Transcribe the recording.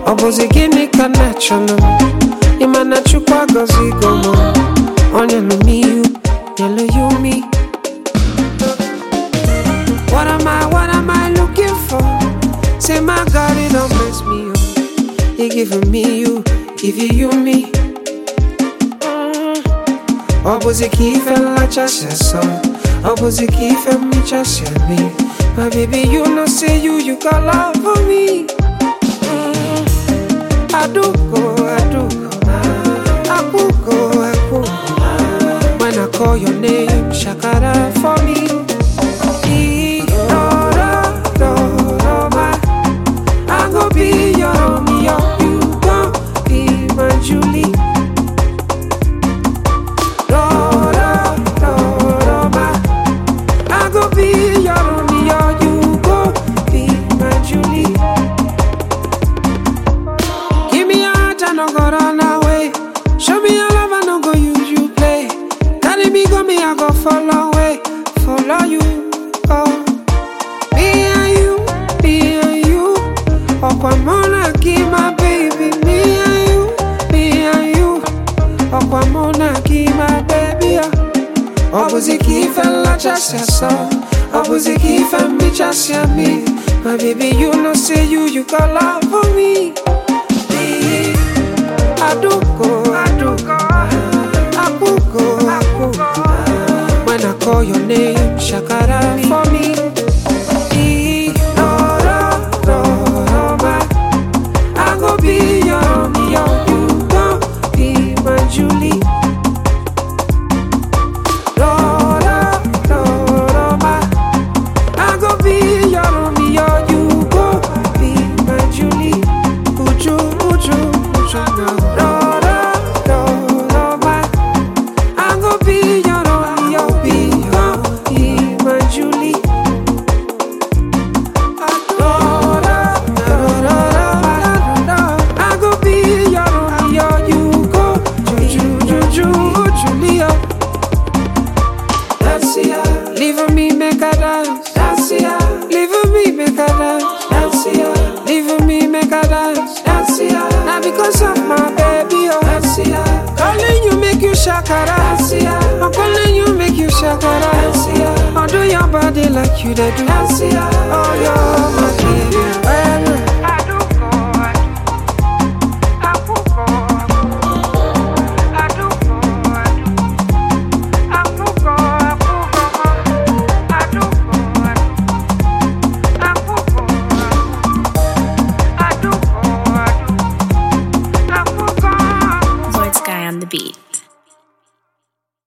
ọ bụzi gịnị ka na-achọnụ ịma na chukwu agọzigo m ọ nyelu m ihu nyelu ya umi What am I, what am I looking for? Say my God, it don't mess me up. He giving me you, give you you me. Ọ bụzi ka ife nlachasị asọ Ọ bụzi ka ife mmechasị ame My baby, you know say you, you got love for me Mm. Aduko, aduko Akuko, akuko When I call your name, shakara for me Irororoma. I go be your Romeo, you gon' be my Julie. Dorororoma. I go be your Romeo, you gon' be my Julie. Give me your heart, I no go run away. Show me your love, I no go use you play. Carry me, go me, I go follow away, follow you. Oh. Me and you, me and you. Okwamona, give my baby. Me and you, me and you. Okwamona, give my baby. Opposite if and la chassia Opposite if and me chassia me. My baby, you know, say you, you got love for me. Me, Aduko, aduko, akuko, akuko. When I call your name, shakara for me. Irororoma. I go be your Romeo, you gon' be my Julie. Dorororoma. I go be your Romeo, you gon' be my Julie. Uju, uju, uju now. Dorororoma. I go be your Romeo, you gon' be my Julie. I go be your Romeo, you go Juju, Juju, Julia. Dance ya, leave me make a dance. Dance ya, leave me make a dance. Dance ya, leave me make a dance. Dance ya, now because of my baby, oh. Dance ya, calling you make you shakara. Dance ya, I'm calling you make you shakara. Dance ya, I'll do your body like you they do. Dance ya, oh you're my baby.